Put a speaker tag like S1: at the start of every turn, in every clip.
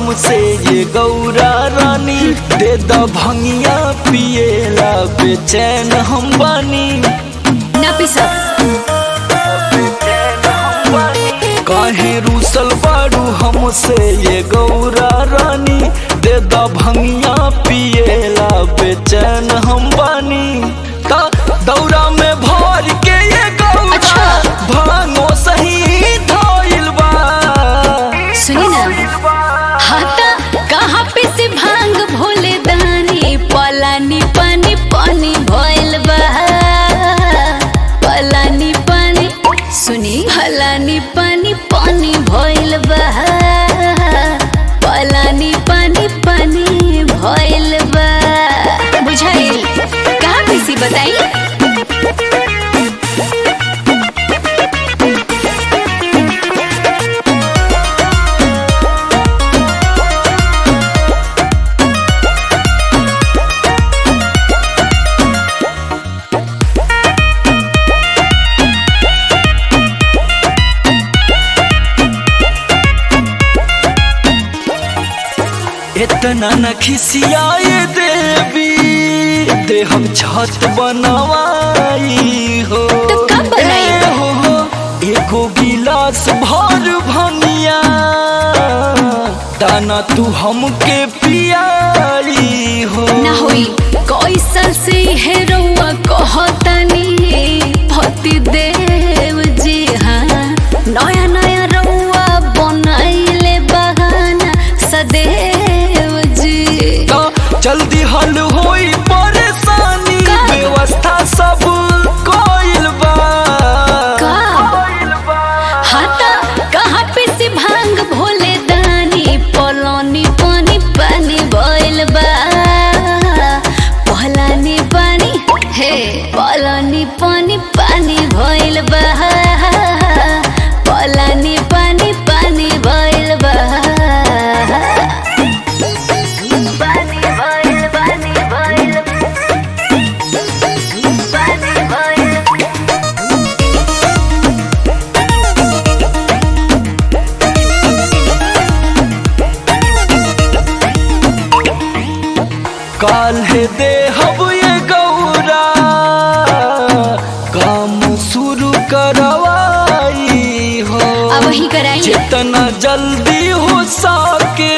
S1: हमसे ये गौरा रानी दे द भंगिया पिएला बेचैन हम बानी
S2: ना पीसा
S1: काहे रूसल बारू हमसे ये गौरा रानी दे द भंगिया पिएला बेचैन हम बानी ता दौरा में भर के ये गौरा
S2: अच्छा।
S1: भांगो सही धोइल बा
S2: सुनी ना हाथा कहाँ पे से भांग भोले दानी पलानी पानी पानी भइल बा पलानी पानी सुनी पलानी पानी पानी भइल बा पलानी पानी पानी भइल बा बुझाइल कहाँ पे से बताई
S1: इतना न खिसियाए देवी दे हम छत बनवाई हो
S2: तो कब बनाई?
S1: ए हो हो, एगो गिलास भर भनिया दाना तू हमके पियाई हो
S2: ना होई कैसल से है रउआ कहतनी भक्ति देव जी हाँ नया नया रउआ बनाइले बहाना सदैव जी
S1: ता जल्दी हल होई परेशानी
S2: का?
S1: व्यवस्था सब कोइल बा
S2: का?
S1: कोइल बा
S2: हाथा कहाँ पे से भांग भोले दानी पलानी पानी पानी भइल बा पलानी पानी हे पलानी पानी पानी भइल बा पलानी पानी पानी भइल बा पानी भइल पानी भइल पानी भइल
S1: काल है दे हब ये गौरा काम शुरू करवाई हो
S2: अब वही कराई
S1: जितना जल्दी हो सके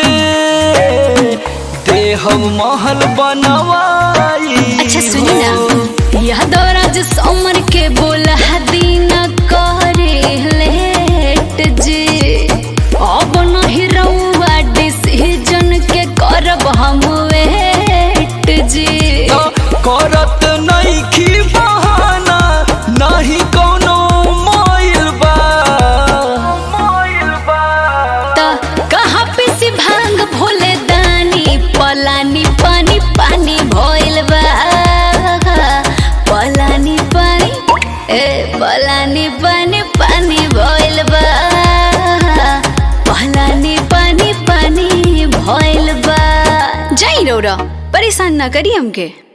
S1: दे हम महल बनवाई
S2: अच्छा सुनी
S1: हो।
S2: ना यह दौरा जो समर के बोला दिन करे लेट जी अब नहीं रहुआ डिसीजन के करब हम वेट जी
S1: ता करत नहीं खी बहाना नहीं कोनो मोइल बा मोइल बा
S2: त कहाँ पे से भांग भोले दानी पलानी पानी पानी भइल बा पलानी पानी ए पलानी पानी पानी भइल बा पलानी पानी पानी भइल बा जाई रौरा परेशान ना करी हमके